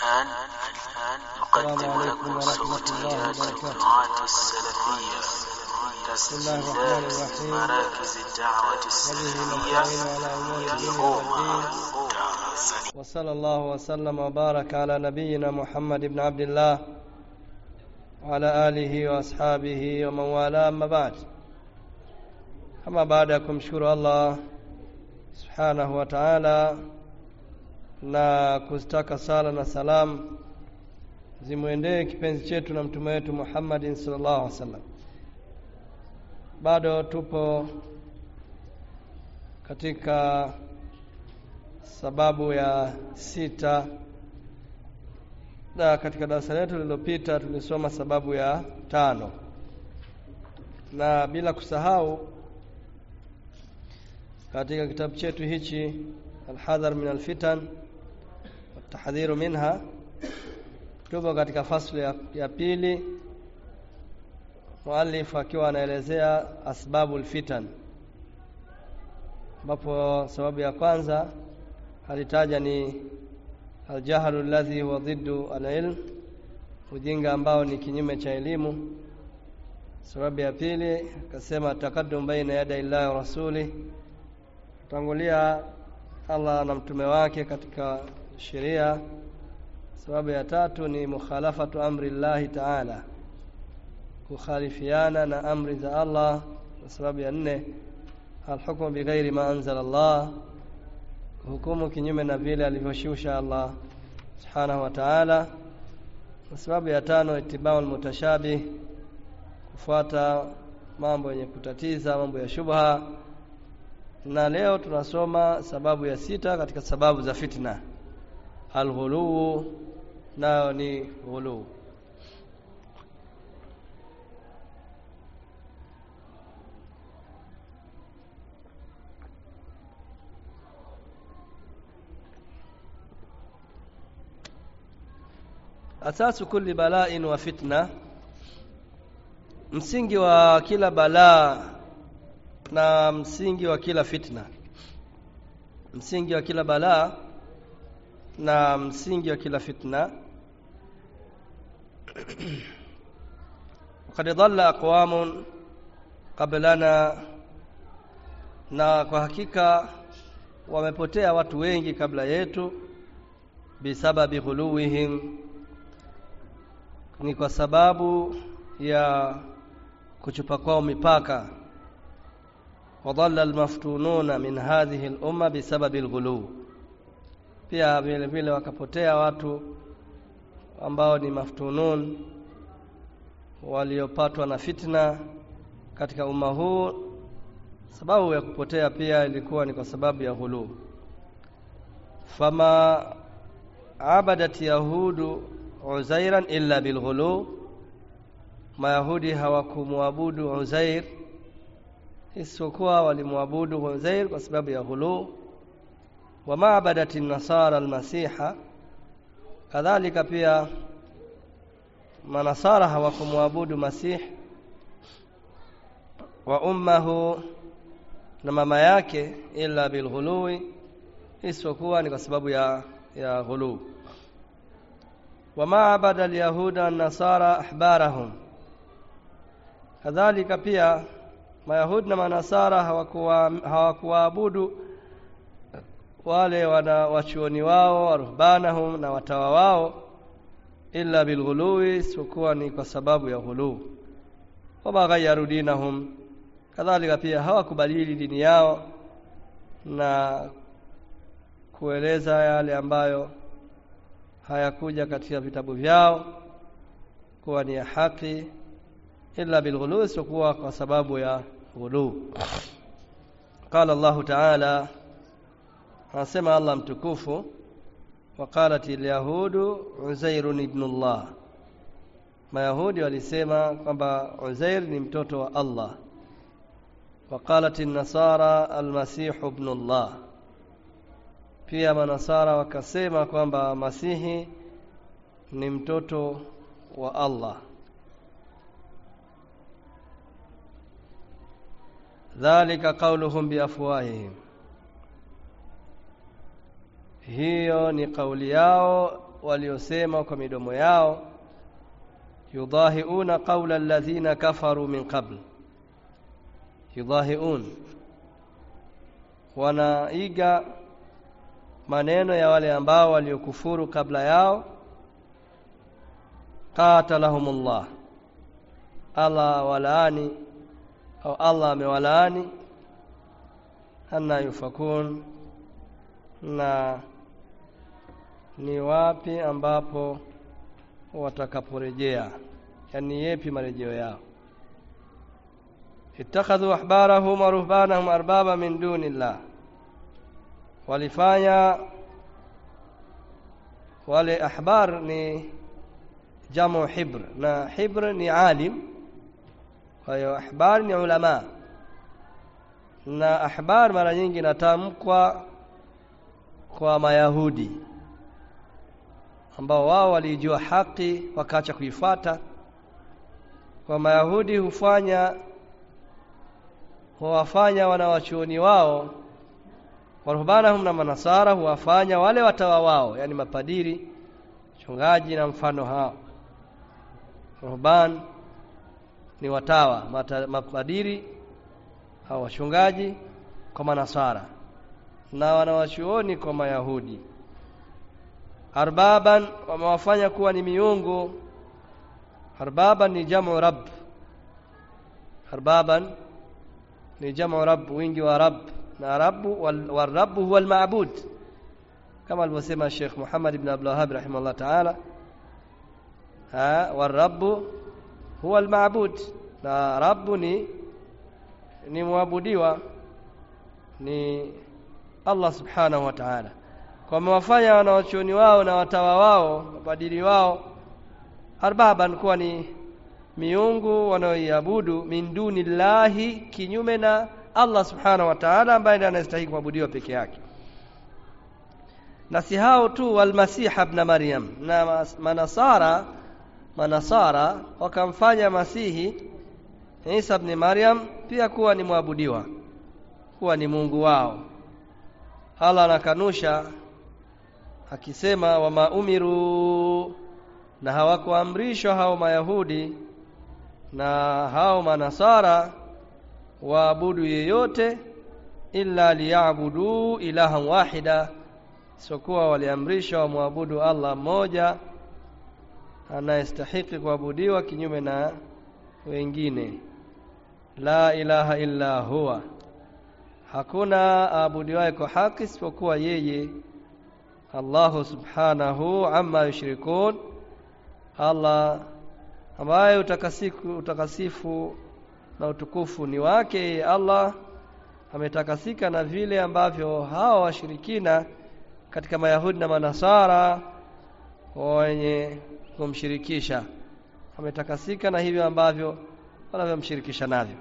الآن نقدم لكم صوتيات الدعاة السلفية تسجيلات مراكز الدعوة السلفية في روما تنزانيا وصلى الله وسلم وبارك على نبينا محمد بن عبد الله وعلى آله وأصحابه ومن والاه أما بعد kama baada ya kumshukuru Allah subhanahu wa ta'ala na kuzitaka sala na salam zimwendee kipenzi chetu na mtume wetu Muhammadin sallallahu alaihi wasallam. Bado tupo katika sababu ya sita na katika darasa letu lililopita tulisoma sababu ya tano na bila kusahau katika kitabu chetu hichi alhadhar min alfitan watahdhiru minha tupo katika fasli ya, ya pili muallif akiwa anaelezea asbabu alfitan ambapo sababu ya kwanza alitaja ni aljahlu alladhi huwa dhiddu alilm ujinga ambao ni kinyume cha elimu sababu ya pili akasema takaddum baina yada illahi wa rasuli tangulia Allah na mtume wake katika sheria sababu ya tatu ni mukhalafatu amri llahi taala kukhalifiana na amri za Allah na sababu ya nne alhukmu bighairi ma anzala Allah hukumu kinyume na vile alivyoshusha Allah subhanahu wa ta'ala na sababu ya tano itibau almutashabih kufuata mambo yenye kutatiza mambo ya shubha na leo tunasoma sababu ya sita katika sababu za fitna alghuluu nayo ni ghuluu asasu kulli bala'in wa fitna msingi wa kila balaa na msingi wa kila fitna msingi wa kila balaa na msingi wa kila fitna وقد ضل أقوام قبلنا na kwa hakika wamepotea watu wengi kabla yetu bisababi ghuluwihim ni kwa sababu ya kuchupa kwao mipaka وضل المفتونون من هذه الأمة بسبب الغلو pia vile vile wakapotea watu ambao ni maftunun waliopatwa na fitna katika umma huu sababu ya kupotea pia ilikuwa ni kwa sababu ya ghulu fama abadat yahudu uzairan illa bilghulu mayahudi hawakumwabudu uzair isipokuwa walimwabudu Uzair kwa sababu ya ghulu wa maabadat nasara almasiha kadhalika pia manasara hawakumwabudu masih wa ummahu na mama yake illa bilghului isipokuwa ni kwa sababu ya ya ghulu wa maabada alyahuda nasara ahbarahum kadhalika pia Mayahudi na Manasara hawakuwaabudu wale wana wachuoni wao waruhbanahum na watawa wao illa bilghului, isipokuwa ni kwa sababu ya ghuluu. Wamaghayaru dinahum, kadhalika pia hawakubadili dini yao na kueleza yale ambayo hayakuja katika vitabu vyao kuwa ni ya haki illa bilghulu isipokuwa kwa sababu ya ghulu qala Allah ta'ala anasema Allah mtukufu waqalat alyahudu uzairun ibn Allah mayahudi walisema kwamba uzair ni mtoto wa Allah waqalat an-nasara almasih ibn Allah pia manasara wakasema kwamba masihi ni mtoto wa Allah dhalika qauluhum biafwahihim hiyo ni kauli yao waliosema kwa midomo yao yudahiuna qaula alladhina kafaru min qabl yudahiun wanaiga maneno ya wale ambao waliokufuru kabla yao qatalahumullah Allah walaani au Allah amewalaani anna yufakun na ni wapi ambapo watakaporejea yani yepi marejeo yao ittakhadhu ahbarahum wa ruhbanahum arbaba min dunillah walifanya wale ahbar ni jamu hibr na hibr ni alim kwa hiyo ahbar ni ulama na ahbar mara nyingi inatamkwa kwa mayahudi ambao wao walijua haki wakaacha kuifuata kwa mayahudi hufanya huwafanya wanawachuoni wao waruhbanahum na manasara huwafanya wale watawa wao yani mapadiri chungaji na mfano hao ruhban ni watawa mata, mapadiri au wachungaji kwa manasara na wanawachuoni kwa mayahudi arbaban wamewafanya kuwa ni miungu arbaban ni jamu rabb arbaban ni jamu rabb wingi wa rabb na rabbu wal huwa al-ma'bud kama alivyosema Sheikh Muhammad ibn Abdul Wahhab rahimahullah ta'ala ha wal huwa al-ma'bud na rabbu ni ni muabudiwa ni Allah subhanahu wa ta'ala kwa wamewafanya wanawachuoni wao na watawa wao mapadiri wao arbaban kuwa ni miungu wanaoiabudu min dunillahi kinyume na Allah subhanahu wa ta'ala ambaye ndiye anastahili kuabudiwa peke yake na si hao tu walmasih ibn maryam na manasara manasara wakamfanya masihi Isa ibn Maryam pia kuwa ni mwabudiwa kuwa ni Mungu wao Allah anakanusha akisema wama umiru na hawakuamrishwa hao mayahudi na hao manasara waabudu yeyote illa liyabudu ilahan wahida sokuwa waliamrishwa wamwabudu Allah mmoja anayestahiki kuabudiwa kinyume na wengine la ilaha illa huwa hakuna aabudiwaye kwa haki isipokuwa yeye Allahu subhanahu amma yushrikun Allah ambaye utakasifu, utakasifu na utukufu ni wake Allah ametakasika na vile ambavyo hawa washirikina katika Mayahudi na Manasara wenye kumshirikisha ametakasika na hivyo ambavyo wanavyomshirikisha navyo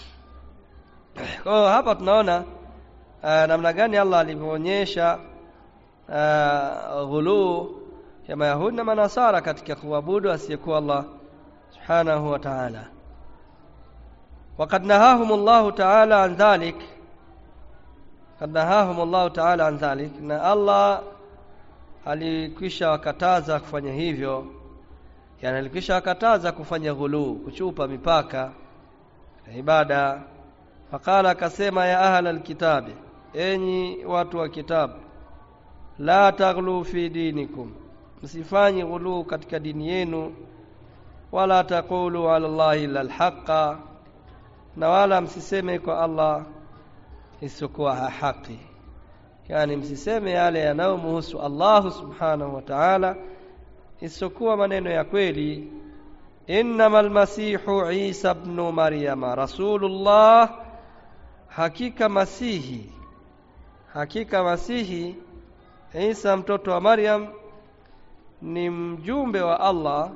kwa hapa tunaona uh, namna gani Allah alivyoonyesha uh, ghuluu ya Mayahudi na Manasara katika kuabudu asiyekuwa Allah subhanahu wa ta'ala وقد نهاهم الله تعالى عن ذلك قد نهاهم الله تعالى عن ذلك na Allah alikwisha wakataza kufanya hivyo yani alikwisha wakataza kufanya ghuluu kuchupa mipaka ya ibada faqala akasema ya ahla alkitabi enyi watu wa kitabu la taghlu fi dinikum msifanye ghuluu katika dini yenu wala taqulu ala allahi illa alhaqa na wala msiseme kwa Allah isiyokuwa haki yani msiseme yale yanayomhusu Allah subhanahu wa ta'ala isiyokuwa maneno ya kweli innamal masihu Isa ibn Maryama rasulullah hakika masihi hakika masihi Isa mtoto wa Maryam ni mjumbe wa Allah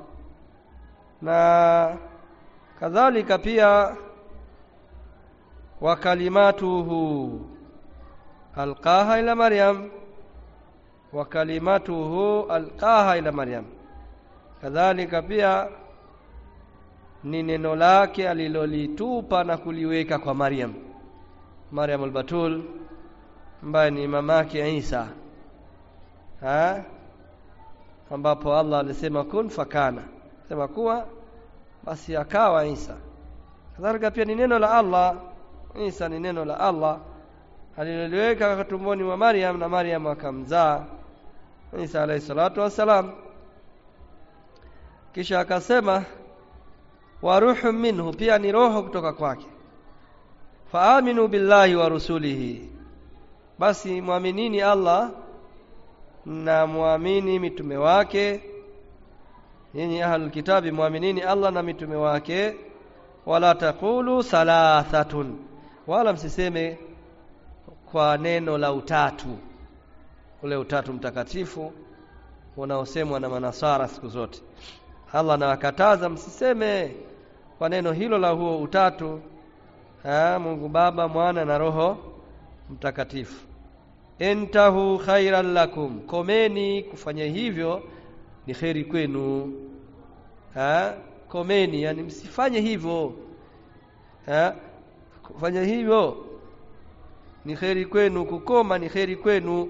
na kadhalika pia wa kalimatuhu alqaha ila Maryam wa kalimatuhu alqaha ila Maryam kadhalika pia ni neno lake alilolitupa na kuliweka kwa Maryam Maryam al-Batul ambaye ni mamake Isa ha? ambapo Allah alisema kun fakana sema kuwa basi akawa Isa kadhalika pia ni neno la Allah Isa ni neno la Allah aliloliweka tumboni mwa Maryam na Maryam akamzaa Isa alayhi salatu wassalam kisha akasema wa ruhu minhu pia ni roho kutoka kwake faaminu billahi wa rusulihi basi mwaminini Allah na muamini mitume wake nyinyi ahlul kitabi muaminini Allah na mitume wake wala taqulu salathatun wala msiseme kwa neno la utatu ule utatu mtakatifu unaosemwa na manasara siku zote Allah anawakataza msiseme kwa neno hilo la huo utatu ha, Mungu Baba Mwana na Roho Mtakatifu intahu khairan lakum komeni kufanya hivyo ni kheri kwenu ha? komeni yani msifanye hivyo ha? kufanya hivyo ni kheri kwenu kukoma ni kheri kwenu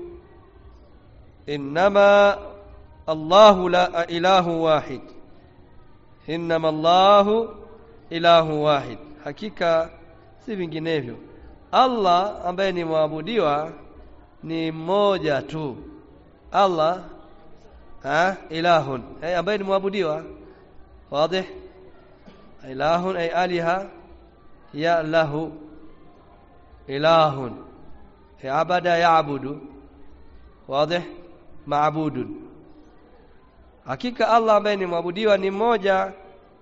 innama Allahu la ilahu wahid innama Allahu ilahu wahid hakika si vinginevyo Allah ambaye ni mwabudiwa ni mmoja tu Allah ha ilahun ay ambaye ni mwabudiwa wazi ilahun ay aliha ya lahu ilahun abada yaabudu wazi maabudun hakika Allah ambaye ni mwabudiwa ni mmoja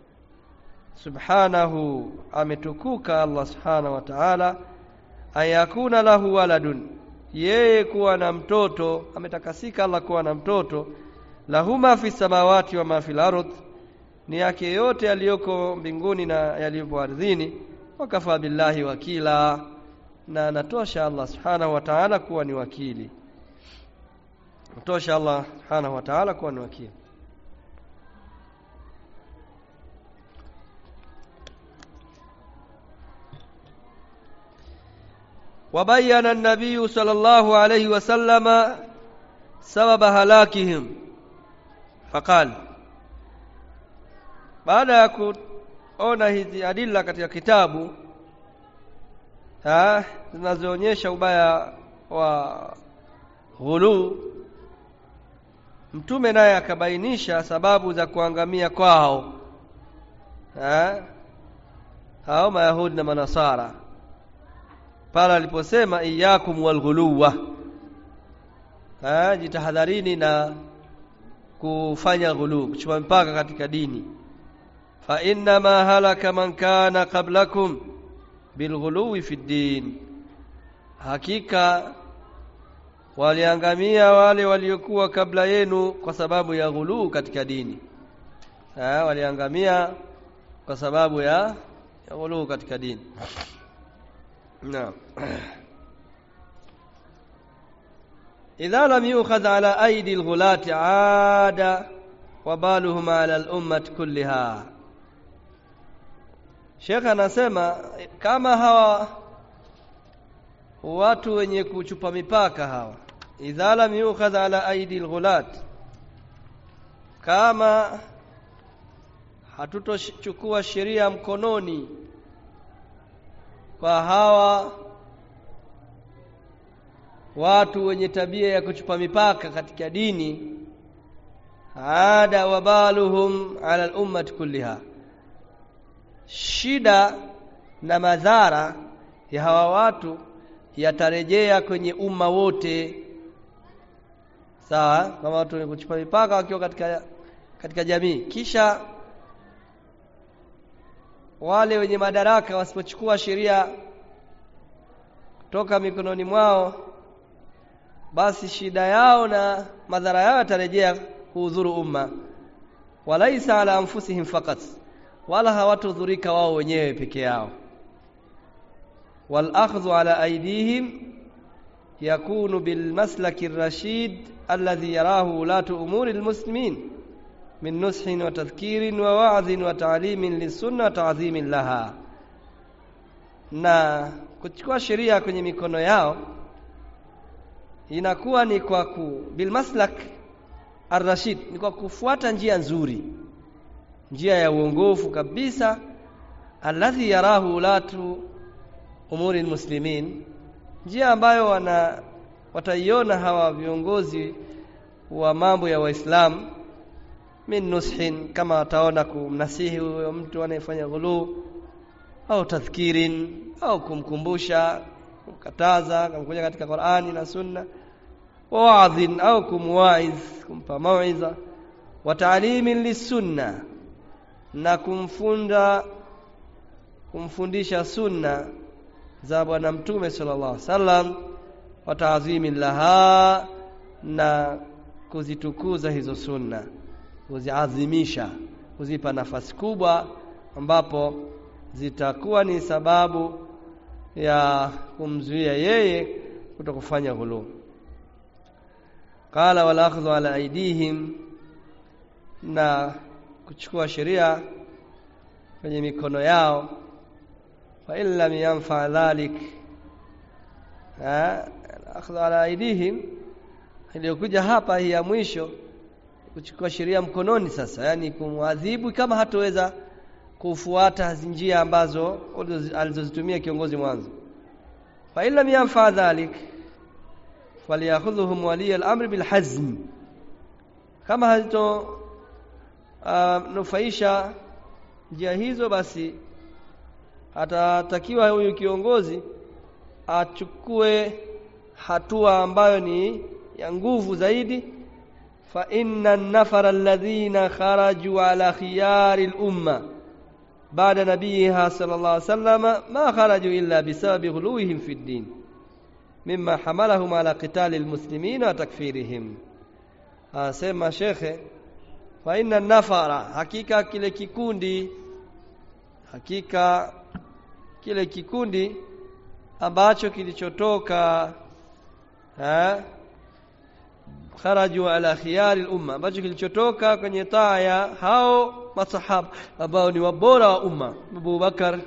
subhanahu ametukuka Allah subhanahu wa ta'ala ayakuna lahu waladun yeye kuwa na mtoto ametakasika Allah kuwa na mtoto lahuma fi samawati wa ma fil ardh ni yake yote yaliyoko mbinguni na yaliyopo ardhini wakafa billahi wakila na natosha Allah subhanahu wa ta'ala kuwa ni wakili natosha Allah subhanahu wa ta'ala kuwa ni wakili وبين النبي صلى الله عليه وسلم سبب هلاكهم فقال baada ya kuona hizi adila katika kitabu zinazoonyesha ubaya wa ghulu mtume naye akabainisha sababu za kuangamia kwao ha? hao mayahudi na manasara pale aliposema iyakum walghuluwa jitahadharini na kufanya ghulu kuchukua mpaka katika dini fa innama halaka man kana qablakum bilghuluwi fi ddin hakika waliangamia wale waliokuwa kabla yenu kwa sababu ya ghuluu katika dini ha, waliangamia kwa sababu ya, ya ghuluu katika dini نعم إذا لم يؤخذ على أيدي الغلاة عاد وبالهم على الأمة كلها Sheikh anasema kama hawa watu wenye kuchupa mipaka hawa idha lam yukhadh ala aidi alghulat kama hatutochukua sheria mkononi kwa hawa watu wenye tabia ya kuchupa mipaka katika dini ada wabaluhum ala al-ummati kulliha shida na madhara ya hawa watu yatarejea kwenye umma wote sawa kama watu wenye kuchupa mipaka wakiwa katika katika jamii kisha wale wenye madaraka wasipochukua sheria kutoka mikononi mwao basi shida yao na madhara yao yatarejea kuudhuru umma walaisa ala anfusihim fakat wala hawatudhurika wao wenyewe peke yao wal akhdhu ala aydihim yakunu bil maslaki rashid alladhi yarahu ulatu umuri almuslimin min nushin wa tadhkirin wa wa'dhin wa ta'limin lisunna wa ta'dhimin laha na kuchukua sheria kwenye mikono yao inakuwa ni kwa ku bilmaslak arrashid ni kwa kufuata njia nzuri njia ya uongofu kabisa alladhi yarahu ulatu umuri muslimin njia ambayo wana wataiona hawa viongozi wa mambo ya waislamu min nushin kama wataona kumnasihi huyo mtu anayefanya ghuluu au tadhkirin au kumkumbusha kumkataza kumkuja katika Qur'ani na Sunna wa wa'dhin au kumwaiz kumpa mauiza wa ta'limin lisunna na kumfunda kumfundisha sunna za bwana mtume sallallahu alaihi wasallam wa ta'zimin laha na kuzitukuza hizo sunna kuziadhimisha kuzipa nafasi kubwa ambapo zitakuwa ni sababu ya kumzuia yeye kutokufanya ghulu qala wal akhdhu ala aidihim na kuchukua sheria kwenye mikono yao fa in lam yanfa dhalik akhdhu ala aidihim iliyokuja hapa hii ya mwisho kuchukua sheria mkononi sasa yani kumwadhibu kama hatoweza kufuata njia ambazo alizozitumia kiongozi mwanzo fa illa yanfa dhalik falyakhudhuhum wali al-amr bil hazm kama hazito uh, nufaisha njia hizo basi atatakiwa huyu kiongozi achukue hatua ambayo ni ya nguvu zaidi fa inna an-nafara alladhina kharaju ala khiyari al-umma بعد نبيها صلى الله عليه وسلم ما خرجوا إلا بسبب غلوهم في الدين مما حملهم على قتال المسلمين وتكفيرهم asema shekhe fa inna nafara hakika kile kikundi hakika kile kikundi ambacho kilichotoka eh kharaju ala khiyari al-umma ambacho kilichotoka kwenye taa ya hao masahaba ambao ni wabora wa umma Abu Bakar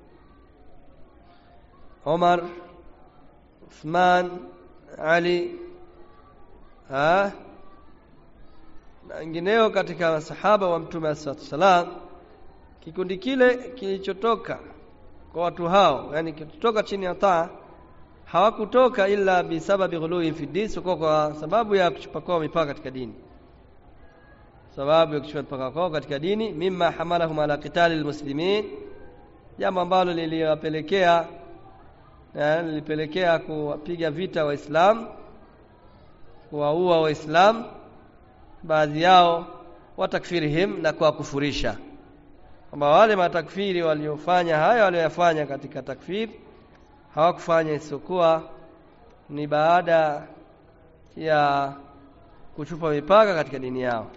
Umar Uthman Ali ha na wengineo katika masahaba wa Mtume sallallahu kikundi kile kilichotoka kwa watu hao yani kilichotoka chini ya taa hawakutoka ila bisababi ghului fi din sio kwa sababu ya kuchupa kwao mipaka katika dini sababu ya kuchupa mipaka kwao katika dini mimma hamalahum ala qitali almuslimin jambo ambalo liliwapelekea lilipelekea kuwapiga vita waislamu kuwaua waislamu baadhi yao watakfirihim na kuwakufurisha kwamba wale matakfiri waliofanya haya walioyafanya katika takfiri hawakufanya isiyokuwa ni baada ya kuchupa mipaka katika dini yao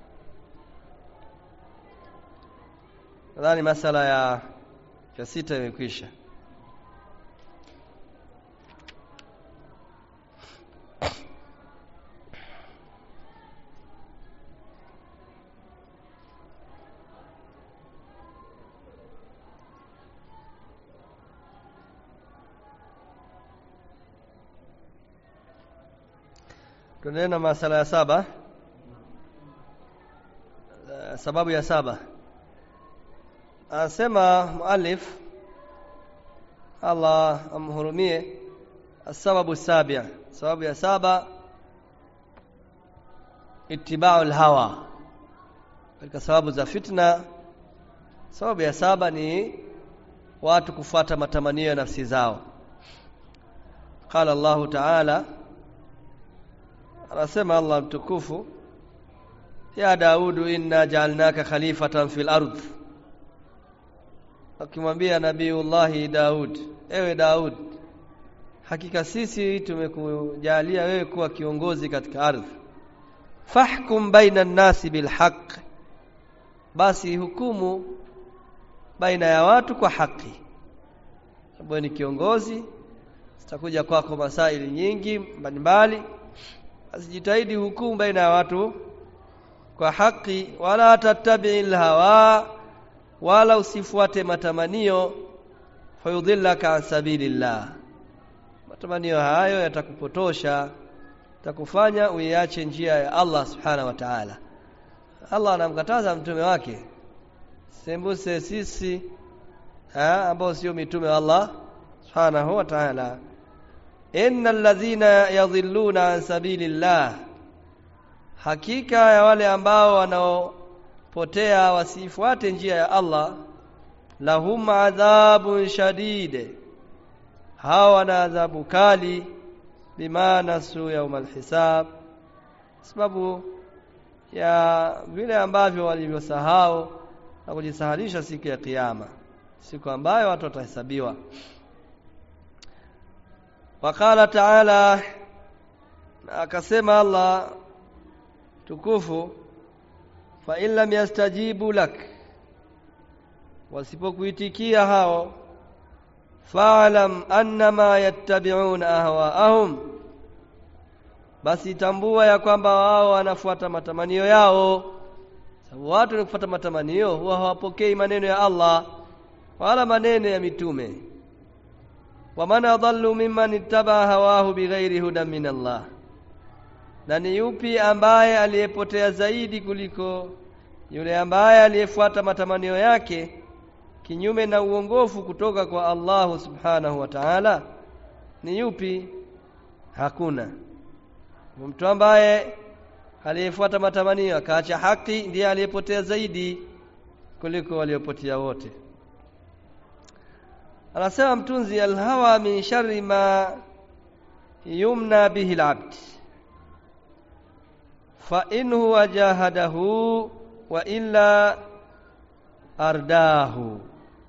nadhani masala ya ya sita imekwisha tuendelee na masala ya saba sababu ya saba anasema muallif Allah amhurumie sababu sabia sababu ya saba itibau alhawa katika sababu za fitna sababu ya saba ni watu kufuata matamanio ya nafsi zao qala Allah ta'ala anasema Allah mtukufu ya Daudu inna ja'alnaka khalifatan fil ardh akimwambia nabiullahi Daud ewe Daud hakika sisi tumekujalia wewe kuwa kiongozi katika ardhi fahkum baina nasi bilhaq basi hukumu baina ya watu kwa haki sababu ni kiongozi zitakuja kwako masaili nyingi mbalimbali asijitahidi hukumu baina ya watu kwa haki wala tattabi'il hawa wala usifuate matamanio fayudhillaka an sabilillah matamanio hayo yatakupotosha takufanya uiache njia ya Allah subhanahu wa ta'ala Allah anamkataza mtume wake sembuse sisi ambao sio mitume wa Allah subhanahu wa ta'ala innal ladhina yadhilluna an sabilillah hakika ya wale ambao wanaopotea wasifuate njia ya Allah lahum adhabun shadid hawa wana adhabu kali bima nasu yaumal hisab sababu ya vile ambavyo walivyosahau na kujisahalisha siku ya kiyama siku ambayo watu watahesabiwa wakala taala akasema Allah tukufu fa in lam yastajibu lak wasipokuitikia hao fa'lam annama yattabi'una ahwa'ahum basi tambua ya kwamba wao wanafuata matamanio yao sababu watu ni kufuata matamanio huwa hawapokei maneno ya Allah wala maneno ya mitume waman adallu mimman ittaba hawahu bighairi hudan min Allah na ni yupi ambaye aliyepotea zaidi kuliko yule ambaye aliyefuata matamanio yake kinyume na uongofu kutoka kwa Allahu subhanahu wa ta'ala ni yupi hakuna mtu ambaye aliyefuata matamanio akaacha haki ndiye aliyepotea zaidi kuliko waliopotea wote anasema mtunzi alhawa min sharri ma yumna bihi alabd fa in huwa jahadahu wa illa ardahu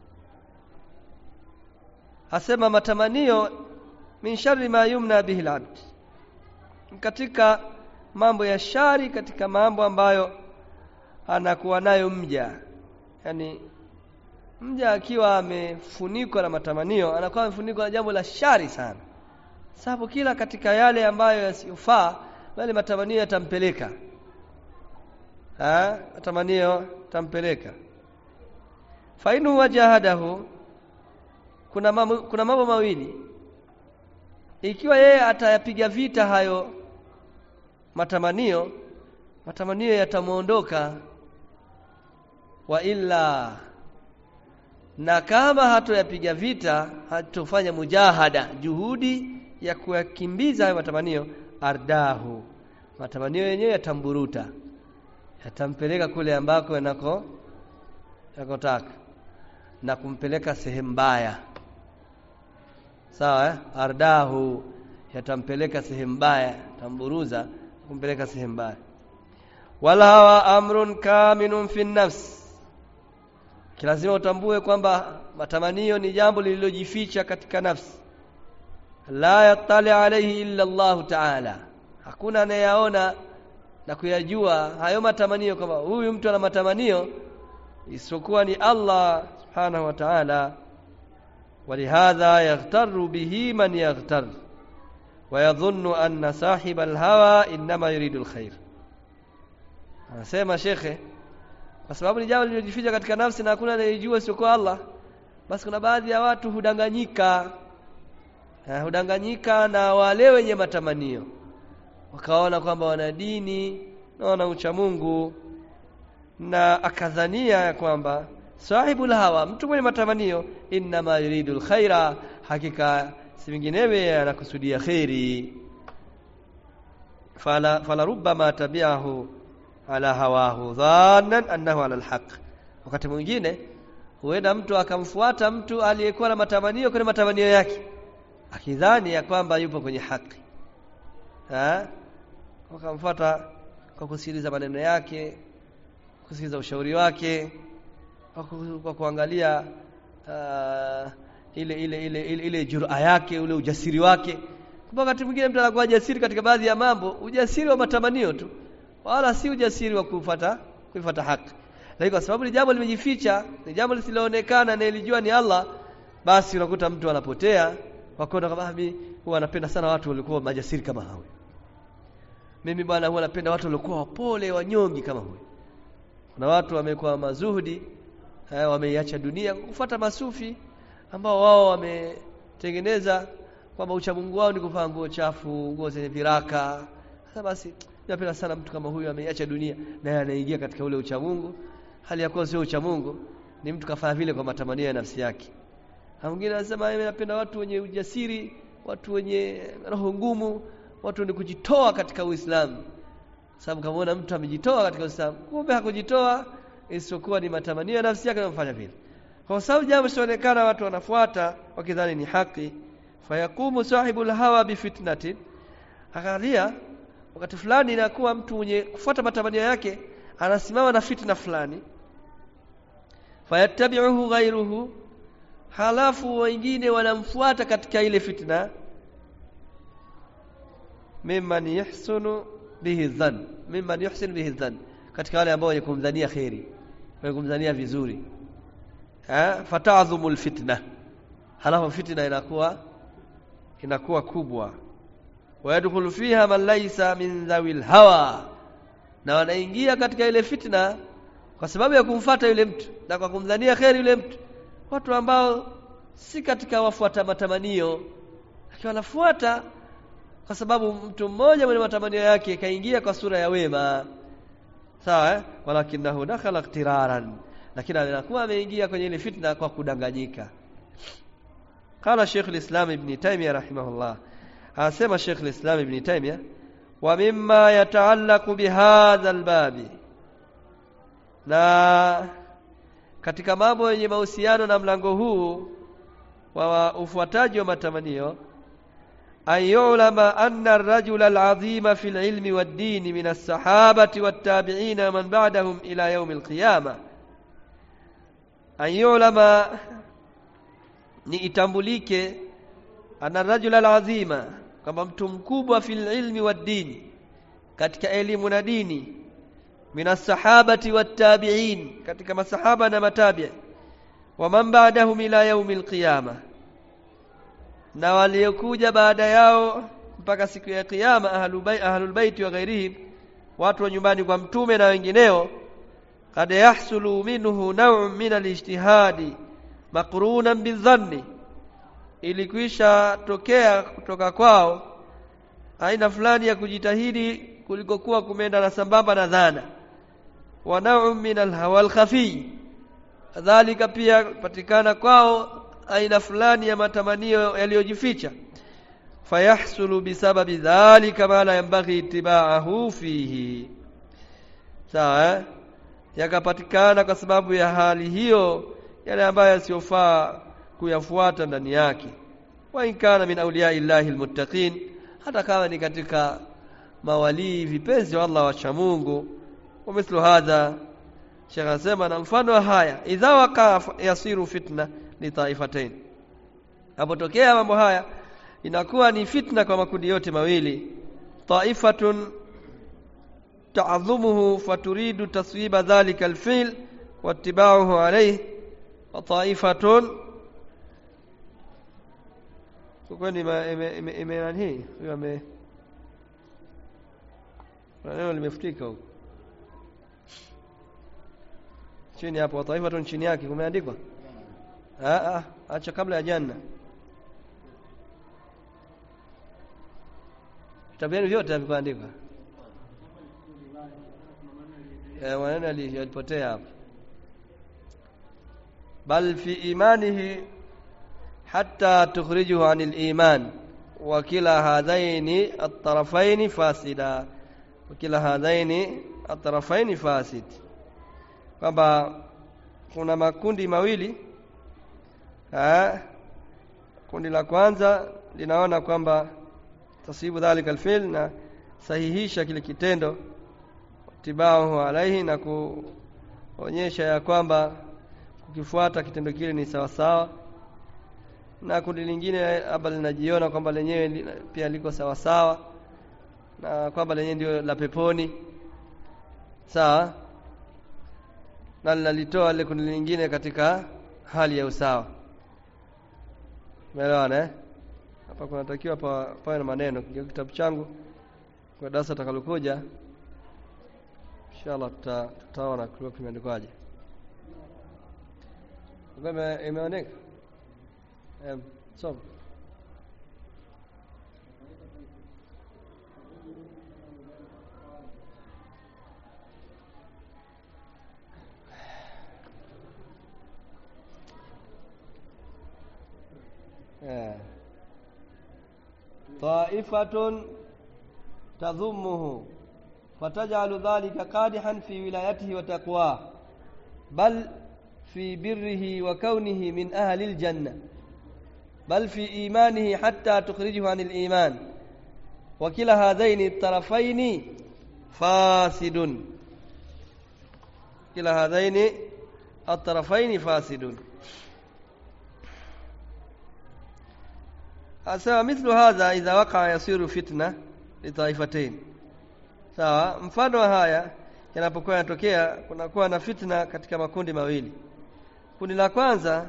asema matamanio min sharri ma yumna bihi alabd katika mambo ya shari katika mambo ambayo anakuwa nayo mja yani mja akiwa amefunikwa na matamanio anakuwa amefunikwa na jambo la shari sana sababu kila katika yale ambayo yasiyofaa bali matamanio yatampeleka ha matamanio tampeleka fainu wajahadahu kuna mambo, kuna mambo mawili ikiwa yeye atayapiga vita hayo matamanio matamanio yatamuondoka wa illa na kama hatoyapiga vita hatofanya mujahada juhudi ya kuyakimbiza hayo matamanio ardahu matamanio yenyewe yatamburuta yatampeleka kule ambako yanako yakotaka na kumpeleka sehemu mbaya sawa eh? ardahu yatampeleka sehemu mbaya tamburuza kumpeleka sehemu mbaya wala hawa amrun kaminun fi nafs kilazima utambue kwamba matamanio ni jambo lililojificha katika nafsi la yattali alayhi illa Allah ta'ala hakuna anayeyaona na kuyajua hayo matamanio kwamba huyu mtu ana matamanio isipokuwa ni Allah subhanahu wa ta'ala ولهذا يغتر به من يغتر ويظن أن صاحب الهوى إنما يريد الخير anasema shekhe kwa sababu ni jambo lililojificha katika nafsi na hakuna anayejua sio kwa Allah basi kuna baadhi ya watu hudanganyika eh, hudanganyika na wale wenye matamanio wakaona kwamba wana dini na wana ucha Mungu na akadhania ya kwamba sahibul hawa mtu mwenye matamanio inma yuridu alkhaira hakika si vinginewe anakusudia khairi fala fala rubbama tabi'ahu ala hawahu dhannan annahu ala alhaq wakati mwingine huenda mtu akamfuata mtu aliyekuwa na matamanio kwenye matamanio yake akidhani ya kwamba yupo kwenye haki ha wakamfuata kwa kusikiliza maneno yake kusikiliza ushauri wake kwa kuangalia uh, ile ile ile ile, ile jura yake ule ujasiri wake kwa wakati mwingine mtu anakuwa jasiri katika baadhi ya mambo ujasiri wa matamanio tu wala si ujasiri wa kufuata kufuata haki lakini kwa sababu ni jambo limejificha ni jambo lisiloonekana na ilijua ni Allah basi unakuta mtu anapotea kwa kuona kama mimi huwa anapenda sana watu walikuwa majasiri kama hao mimi bwana huwa napenda watu walikuwa wapole wanyongi kama huyo kuna watu wamekuwa mazuhudi eh, wameiacha dunia kufuata masufi ambao wao wametengeneza kwamba uchamungu wao ni kuvaa nguo chafu nguo zenye viraka sasa basi napenda sana mtu kama huyu ameiacha dunia naye anaingia katika ule uchamungu hali ya kuwa sio uchamungu ni mtu kafanya vile kwa matamanio ya nafsi yake na mwingine anasema mimi napenda watu wenye ujasiri watu wenye roho ngumu watu wenye kujitoa katika Uislamu sababu kamaona mtu amejitoa katika Uislamu kumbe hakujitoa isipokuwa ni matamanio ya nafsi yake yanamfanya vile kwa sababu jambo linaonekana watu wanafuata wakidhani ni haki fayakumu sahibul hawa bifitnatin akalia wakati fulani inakuwa mtu mwenye kufuata matamanio yake anasimama na fitna fulani fayattabi'uhu ghayruhu halafu wengine wanamfuata katika ile fitna mimman yahsunu bihi dhann mimman yuhsin bihi dhann katika wale ambao wenye kumdhania khairi wenye kumdhania vizuri ha fata'dhumu alfitna halafu fitna inakuwa inakuwa kubwa wayadkhulu fiha man laysa min dhawil hawa na wanaingia katika ile fitna kwa sababu ya kumfata yule mtu na kwa kumdhania kheri yule mtu watu ambao si katika wafuata matamanio lakini wanafuata kwa sababu mtu mmoja mwenye matamanio yake kaingia kwa sura ya wema sawa eh? walakinahu dakhala iktiraran lakini anakuwa ameingia kwenye ile fitna kwa kudanganyika قال شيخ الإسلام ابن تيمية رحمه الله أسمى شيخ الإسلام ابن تيمية ومما يتعلق بهذا الباب na katika mambo yenye mahusiano na mlango huu wa ufuataji wa matamanio ayulama anna ar-rajula al-azima fi al-ilmi wad-din min as-sahabati wat-tabi'in wa man ba'dahum ila yawm al-qiyamah ayulama ni itambulike ana rajula alazima kama mtu mkubwa fil ilmi wad dini katika elimu na dini minas sahabati wat tabi'in katika masahaba na matabi wa man ba'dahum ila yaumil qiyama na waliokuja baada yao mpaka siku ya kiyama ahlul bait ahlul bait wa ghairihim watu wa nyumbani kwa mtume na wengineo kad yahsulu minhu naw'un min al-ijtihadi maqrunan bidhanni ilikwisha tokea kutoka kwao aina fulani ya kujitahidi kulikokuwa kumeenda na sambamba na dhana wa naw'un min al-hawa al-khafi kadhalika pia patikana kwao aina fulani ya matamanio yaliyojificha fayahsulu bisababi dhalika ma la yanbaghi itibaahu fihi sawa eh? yakapatikana kwa sababu ya hali hiyo yale ambayo yasiyofaa kuyafuata ndani yake wa inkana min awliya illahi almuttaqin hata kama ni katika mawalii vipenzi wa Allah wacha Mungu wa mithlu hadha Sheikh anasema na mfano wa haya idha waqa yasiru fitna li taifatain apotokea mambo haya inakuwa ni fitna kwa makundi yote mawili taifatun ta'dhumuhu faturidu taswiba dhalika alfi'l wattiba'uhu alayhi wa ta'ifatun kwa ni ime nani huyo ame neno limefutika huko chini hapo taifatun chini yake kumeandikwa ah ah acha kabla ya janna vitabu vyenu vyote havikuandikwa eh maneno yalipotea hapo bal fi imanihi hatta tukhrijuhu anil iman wa kila hadhaini at-tarafaini fasida wa kila hadhaini at-tarafaini fasid kwamba kuna makundi mawili ha? kundi la kwanza linaona kwamba tasibu dhalika alfil na sahihisha kile kitendo tibahu alaihi na kuonyesha ya kwamba kukifuata kitendo kile ni sawa sawa na kundi lingine labda linajiona kwamba lenyewe pia liko sawa sawa na kwamba lenyewe ndio la peponi sawa na linalitoa lile kundi lingine katika hali ya usawa umeelewana eh hapa kunatakiwa pa, pawe na maneno kingia kitabu changu kwa darasa takalokuja inshallah tuta, tutaona kilikuwa kimeandikwaje kama imeoneka em soma طائفة تضمه فتجعل ذلك قادحا في ولايته وتقواه بل في بره وكونه من أهل الجنة بل في إيمانه حتى تخرجه عن الإيمان وكلا هذين الطرفين فاسد كلا هذين الطرفين فاسد sawa mithlu hadha idha waqa yasiru fitna litaifatain sawa mfano wa haya yanapokuwa yanatokea kunakuwa na fitna katika makundi mawili kundi la kwanza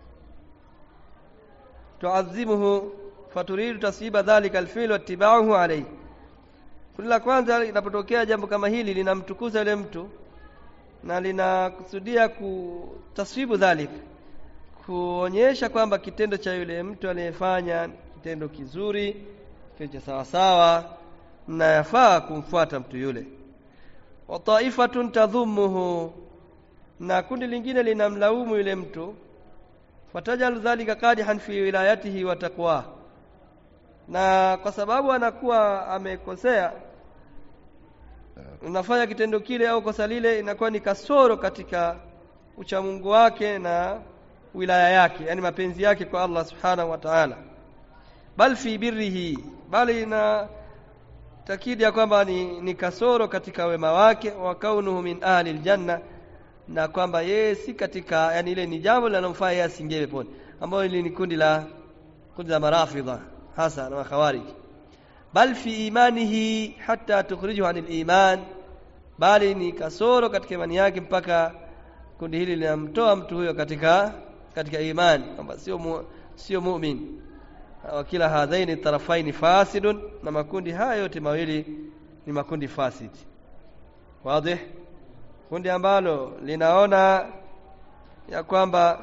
tuadhimuhu faturidu taswiba dhalika alfi'l wattiba'uhu alayhi kundi la kwanza linapotokea jambo kama hili linamtukuza yule mtu na linakusudia kutaswibu dhalika kuonyesha kwamba kitendo cha yule mtu aliyefanya kitendo kizuri kitendo cha sawa sawa na yafaa kumfuata mtu yule wa taifatun tadhumuhu na kundi lingine linamlaumu yule mtu fatajalu dhalika qadihan fi wilayatihi wa taqwa na kwa sababu anakuwa amekosea unafanya kitendo kile au kosa lile inakuwa ni kasoro katika uchamungu wake na wilaya yake yani mapenzi yake kwa Allah subhanahu wa ta'ala bal fi birrihi bali na takidi ya kwamba ni, ni kasoro katika wema wake wa kaunuhu min ahli aljanna na kwamba yeye si katika yani ile ni jambo linalomfaa yeye asingie peponi ambayo ile ni kundi la kundi la marafidha hasa na makhawarij bal fi imanihi hatta tukhrijuhu anil iman bali ni kasoro katika imani yake mpaka kundi hili linamtoa mtu huyo katika katika imani kwamba sio mu, sio mu'min wa kila hadhaini tarafaini fasidun na makundi haya yote mawili ni makundi fasid wazi kundi ambalo linaona ya kwamba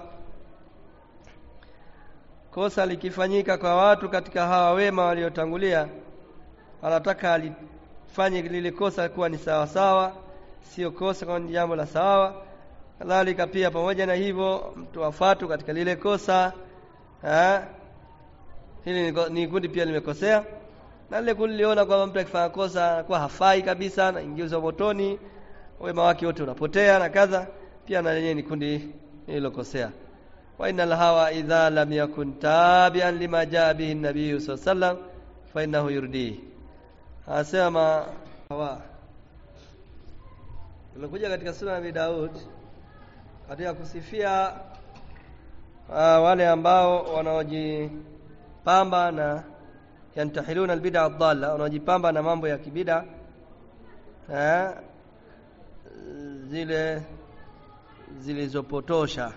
kosa likifanyika kwa watu katika hawa wema waliotangulia anataka alifanye lile kosa kuwa ni sawa sawa sio kosa kwa ni jambo la sawa kadhalika pia pamoja na hivyo mtu afatu katika lile kosa ha? hili ni, ni kundi pia limekosea na lile kundi liona kwamba mtu akifanya kosa anakuwa hafai kabisa na ingizwa motoni wema wake wote unapotea na kadha pia na lenyewe ni kundi lililokosea wa innal hawa idha lam yakun tabi'an lima jaa bihi an-nabiy sallallahu alayhi wasallam fa innahu yurdihi asema hawa imekuja katika sura ya Daud katika kusifia uh, wale ambao wanaojipamba na yantahiluna albid'a ad-dalla wanaojipamba na mambo ya kibida eh, zile zilizopotosha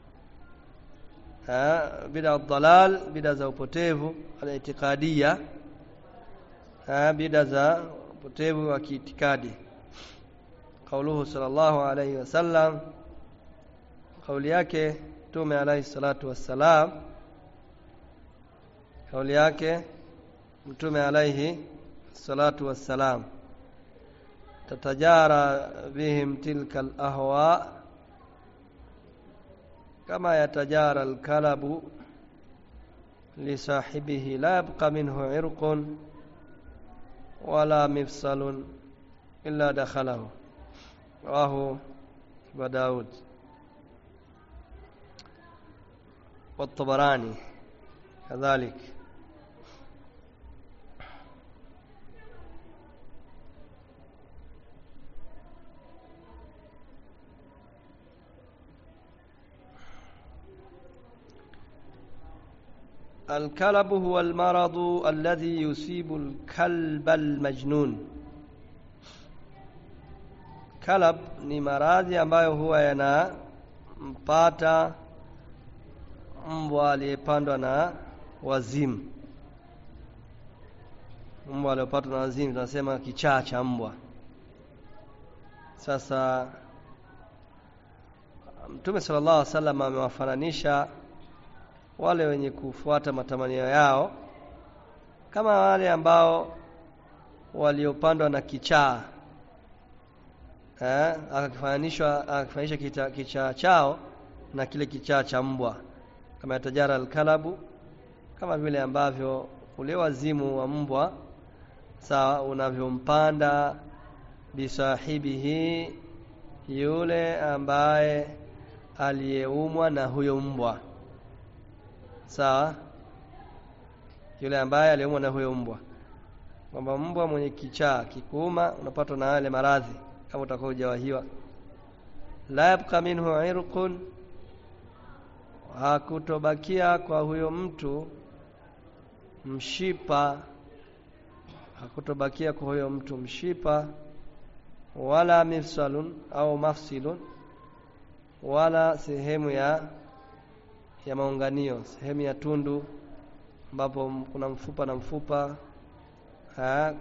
eh, bid'a ad-dalal bid'a za upotevu al-i'tiqadiyya eh, bid'a za upotevu wa kiitikadi kauluhu sallallahu alayhi wasallam kauli yake Mtume alayhi salatu wassalam kauli yake Mtume alayhi salatu wassalam tatajara bihim tilka alahwa kama yatajara alkalabu lisahibihi la yabqa minhu irqun wala mifsalun illa dakhalahu rawahu Abu Daud والطبراني كذلك الكلب هو المرض الذي يصيب الكلب المجنون kalab ni maradhi ambayo huwa yanampata mbwa aliyepandwa na wazimu mbwa aliyopatwa na wazimu tunasema kichaa cha mbwa sasa mtume sallallahu alaihi wasallam amewafananisha wale wenye kufuata matamanio yao kama wale ambao waliopandwa na kichaa eh akakifananishwa akakifanisha kichaa kicha chao na kile kichaa cha mbwa kama yatajara alkalabu kama vile ambavyo ule wazimu wa mbwa sawa unavyompanda bisahibihi yule ambaye aliyeumwa na huyo mbwa sawa yule ambaye aliyeumwa na huyo mbwa kwamba mbwa mwenye kichaa kikuuma unapatwa na yale maradhi kama utakuwa hujawahiwa la yabqa minhu irqun hakutobakia kwa huyo mtu mshipa hakutobakia kwa huyo mtu mshipa wala mifsalun au mafsilun wala sehemu ya ya maunganio sehemu ya tundu ambapo kuna mfupa na mfupa ha,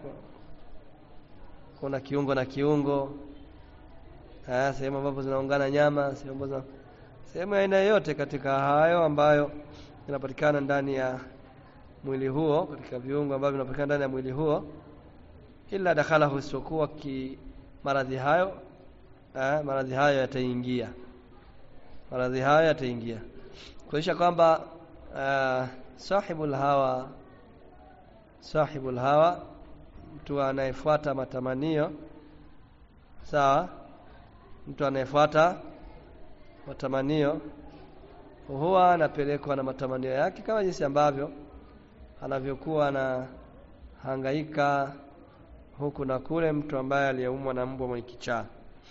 kuna kiungo na kiungo ha, sehemu ambapo zinaungana nyama sehemu ambazo sehemu ya aina yoyote katika hayo ambayo inapatikana ndani ya mwili huo katika viungo ambavyo vinapatikana ndani ya mwili huo ila dakhalahu isiokuwa ki maradhi hayo eh, maradhi hayo yataingia maradhi hayo yataingia kuonyesha kwamba uh, sahibul hawa sahibul hawa mtu anayefuata matamanio sawa mtu anayefuata matamanio huwa anapelekwa na matamanio yake kama jinsi ambavyo anavyokuwa anahangaika huku na kule mtu ambaye aliyeumwa na mbwa mwenye kichaa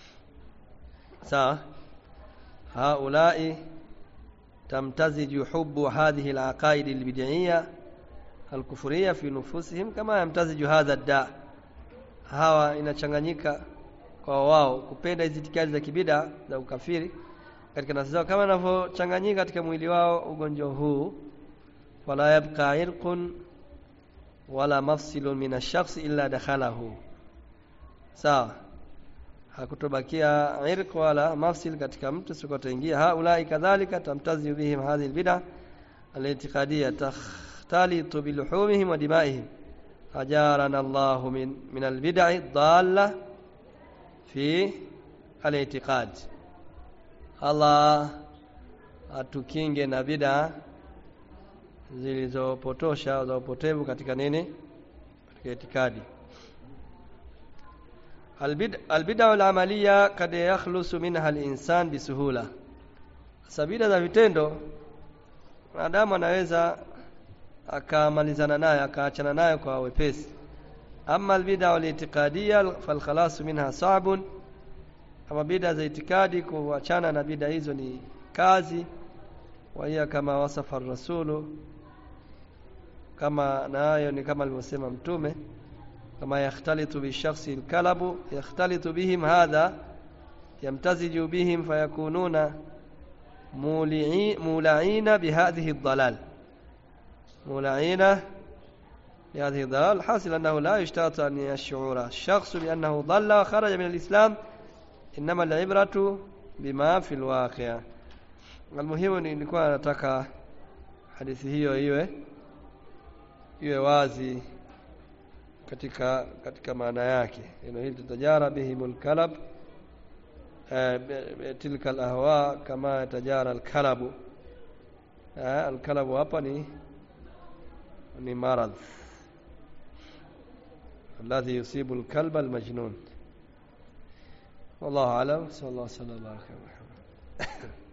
sawa haulai tamtaziju hubu hadhihi alaqaid albid'iyya alkufuriyya fi nufusihim kama yamtaziju hadha da hawa inachanganyika kwa wao kupenda hizi itikadi za kibida za ukafiri katika nafsi zao kama inavyochanganyika katika mwili wao ugonjwa huu wala yabqa irqun wala mafsilun min ash-shakhs illa dakhalahu sawa hakutobakia irq wala mafsil katika mtu sikotaingia haulai kadhalika tamtazi bihim hadhihi albid'a al-i'tiqadiyya takhtalitu biluhumihim wa dimaihim ajarana Allah min min albid'i dhalla fi al-i'tiqad Allah atukinge na bid'a zilizopotosha za upotevu katika nini katika itikadi albid'a al-amaliya kad yakhlusu minha al-insan bisuhula sabida za vitendo wanadamu anaweza akamalizana nayo akaachana nayo kwa wepesi amma albid'a al-i'tiqadiyya falkhalasu minha sa'bun ama bid'a za itikadi kuachana na bid'a hizo ni kazi wa hiya kama wasafa ar-rasulu kama nayo ni kama alivyosema mtume kama yakhtalitu bishakhsi alkalabu yakhtalitu bihim hadha yamtaziju bihim fayakununa مولعين بهذه الضلال مولعين بهذه الضلال حاصل أنه لا يشترط أن يشعر الشخص بأنه ضل وخرج من الإسلام إنما العبرة بما في الواقع المهم nilikuwa nataka hadithi hiyo iwe iwe wazi katika katika maana yake neno hili tutajara bihimul kalab tilka alahwa kama tajara alkalabu alkalabu hapa ni ni maradh الذي يصيب الكلب المجنون والله اعلم صلى الله وسلم وبارك على محمد